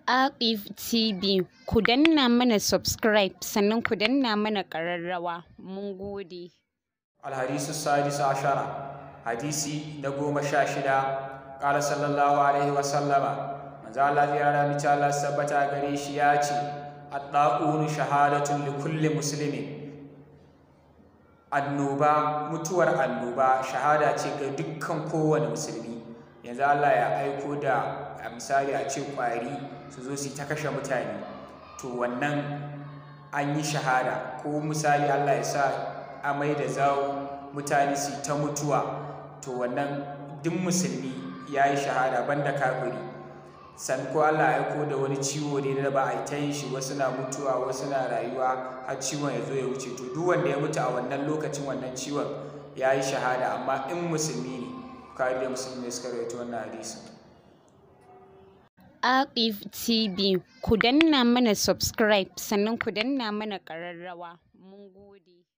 Aqif TV ku danna mana subscribe sannan ku danna mana ƙararrawa mun gode. الحديث السادس عشر حديثي نقوم شاشدا قال صلى الله عليه وسلم من ذا الله يرى متى الله سبتا غريش ياتي الطاعون شهادة لكل مسلم annoba mutuwar annoba shahada ce ga dukkan kowane musulmi yanzu Allah ya aiko da a misali a ce kwari su zo su ta kashe mutane to wannan an yi shahada ko misali Allah ya sa amai da zawo mutane su ta mutuwa to wannan duk musulmi ya yi shahada banda kafiri san ko Allah ya aiko da wani ciwo ne da ba a ta yin shi wasu na mutuwa wasu na rayuwa har ciwon ya zo ya wuce to duk wanda ya mutu a wannan lokacin wannan ciwon ya yi shahada amma in musulmi ne kawai da musulmi ne suka rawaito wannan hadisin Aqif TV ku danna mana subscribe sannan ku danna mana ƙararrawa mun gode.